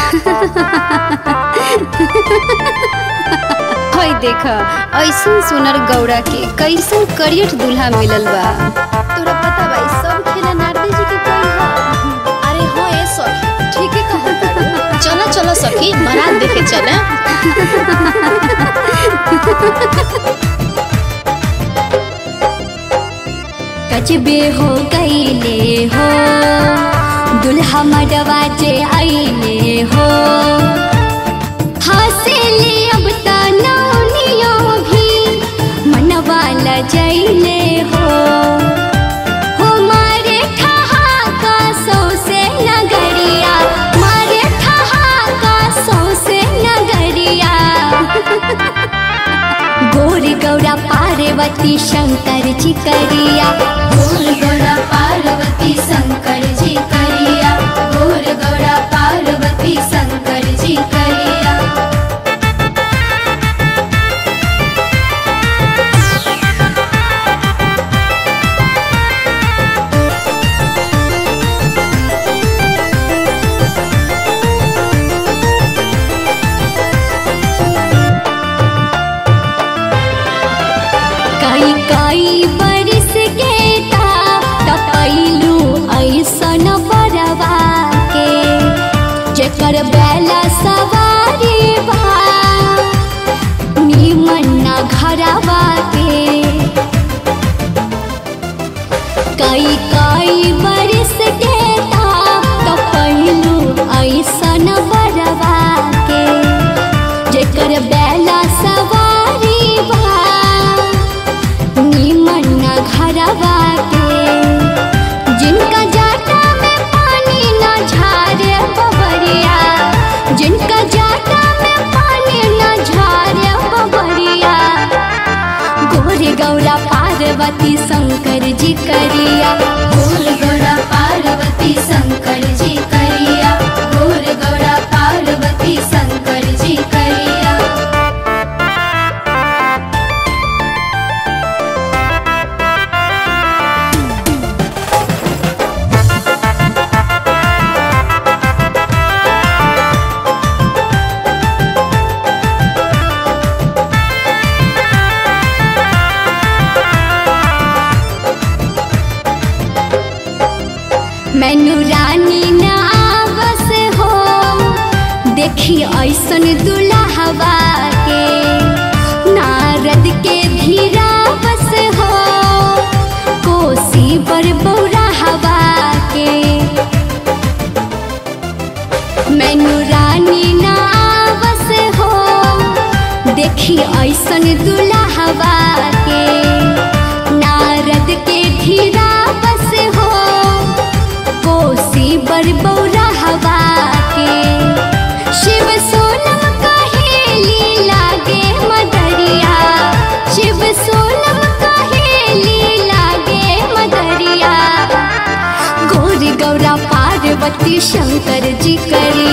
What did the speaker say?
हई देख ऐसन सुनर गौड़ा के कैसन करियट दूल्हा मिलल बा तोरा पता बा ई सब खेला नारदी जी के कइल ह अरे हो ए सखी ठीक है कहत चलो चलो सखी बारात देखे चले कचबे हो गईले हो दुल्हा मडवा जे आईले हो हंसेले अब त नौनियो भी मनवा लजैले हो हो मारे ठहाका सौसे नगरिया मारे ठहाका सौसे नगरिया गोर गौरा पार्वती शंकर जी करिया गोर गौरा पार्वती शंकर जी करिया गोर गौरा पार्वती शंकर जी करिया कई कई बरिस के ता टपैलू ऐसन बरवा के जेकर बेला सवारी बा निमन ना घरवा के कई कई बरिस के ता टपैलू ऐसन बरवा के जेकर बेला सवारी बा निमन न घरवा के जिनका जाटा में पानी न झारे बबरिया जिनका जाटा में पानी न झारे बबरिया गोर गौरा पार्वती शंकर जी करिया गोर गौरा पार्वती शंकर जी करिया गोर गौरा पार्वती शंकर जी करिया मैनू रानी ना बस हो देखी ऐसन दुल्हवा के नारद के धीरा बस हो कोसी बर बौरा हवा के मैनू रानी ना बस हो देखी ऐसन दुल्हवा के नारद के धीरा बस हो कोसी बर बौरा हवा के शिव सोनम कहेली लागे मदरिया शिव सोनम कहेली लागे मदरिया गोर गौरा पार्वती शंकर जी करिया